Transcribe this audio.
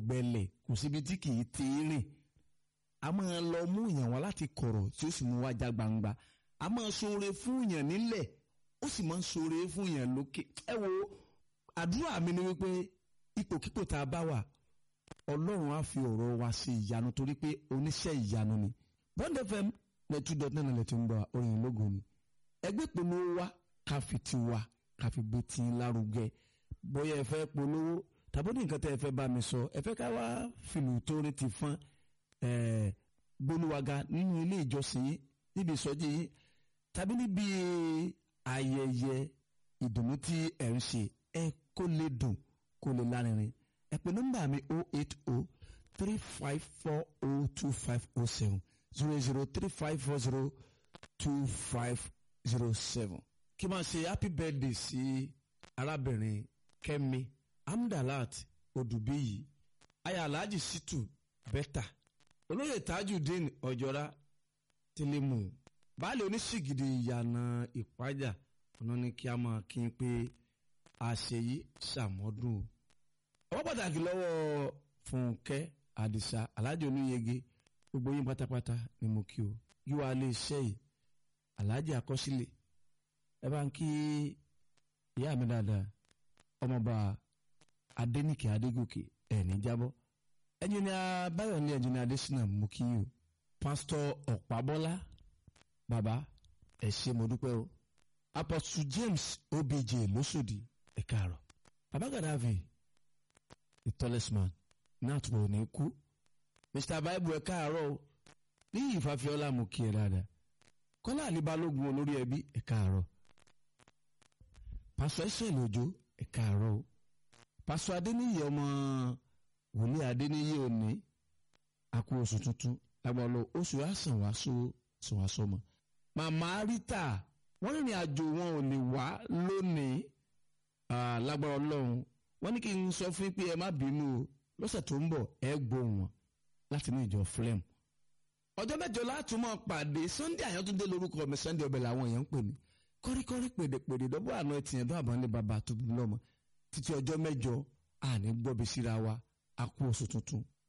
gbẹlẹ̀ kò síbi tí kì í ti rìn a máa lọ mú èèyàn wá láti kọ̀rọ̀ tí ó sì mú wá já gbangba a máa ṣoore fún èèyàn nílẹ̀ ó sì máa ń ṣoore fún èèyàn lókè ẹ wo àdúrà mi ni wípé ipòkípò tá a bá wà ọlọ́run á fi ọ̀rọ̀ wa ṣe ìyanu torí pé oníṣẹ́ ìyanu ni Bond FM lẹ́tú dọ́tí náà lẹ́tú ń bọ̀ orin lógo ni ẹgbẹ́ polówó wa ká fi ti wa ká fi gbé tí ń lárugẹ bóyá ẹ fẹ́ polówó tàbí ní nǹkan tẹ́ ẹ fẹ́ bá mi sọ ẹ fẹ́ ká wá fìlù tó rí ti fọ́n gbólúwaga nínú ilé ìjọsìn yìí níbi ìsọjí yìí tàbí níbi ayẹyẹ ìdùnnú tí ẹ ń ṣe ẹ kó lè dùn kó lè lárinrin ẹ pè nọ́mbà mi o eight o three five four o two five o seven zero zero three five four zero two five zero seven. kí máa ṣe happy birthday sí arábìnrin Kẹ́mi Amdalat Odùbíyì aya Alhaji Situ Bẹ́tà olóyè Tajudeen Ọ̀jọ́ra Tìlímù baálé oníṣìgìdì ìyànà ìpájà ọ̀nà ni kí a máa kí n pé àṣeyí ṣàmọ́dún o. ọwọ́ pàtàkì lọ́wọ́ Fúnkẹ́ Àdìsá Alhaji Olúyẹgẹ gbogbo yín pátápátá ni mo kí o yíwá lè ṣe yìí Alhaji Àkọsílẹ̀ ẹ bá ń kí ìyá mi dáadáa ọmọọba Adéníkè Adégòkè ẹ̀ ní jábọ́ ẹnjìnìà Báyọ̀ ní ẹnjìnìà Adésínà mo kí yín o pásítọ̀ Ọ̀pábọ́lá bàbá ẹ ṣé mo dúpẹ́ o Apostle James Obj lóṣòdì ẹ káàárọ̀ bàbá Gaddafi the tallest man náà tó ní kú Mr Bible ẹ káàárọ̀ o ní ìfàfihàn mo kí ẹ dáadáa Kọ́lá Àlíbalógun olórí ẹbí ẹ káàárọ̀ pásọ ẹsẹ̀ lójó ẹ káàárọ̀ o pásọ Adéníyì ọmọ wòlíì Adéníyì òní àkú oṣù tuntun lágbàlọ oṣù àsàn wá so sàn wá sọmọ màmá Rita wọ́n rìnrìn àjò wọn ò lè wá lónìí lágbára Ọlọ́run wọ́n ní kí n sọ fún yín pé ẹ má bínú o lọ́sẹ̀ tó ń bọ̀ ẹ gbóhùn wọn láti ní ìjọ flem ọjọ́ mẹ́jọ láti mọ̀ pàdé Sunday Àyàntúndé lórúkọ mi Sunday ọbẹ̀ làwọn èèyàn ń pè mí kọ́ríkọ́rí pèdèpèdè dọ́bọ̀ àná ẹtì yẹn dọ́ àbọ̀nlé bàbá tó bí lọ́mọ títí ọjọ́ mẹ́jọ àní gbọ́bi síra wa a kú oṣù tuntun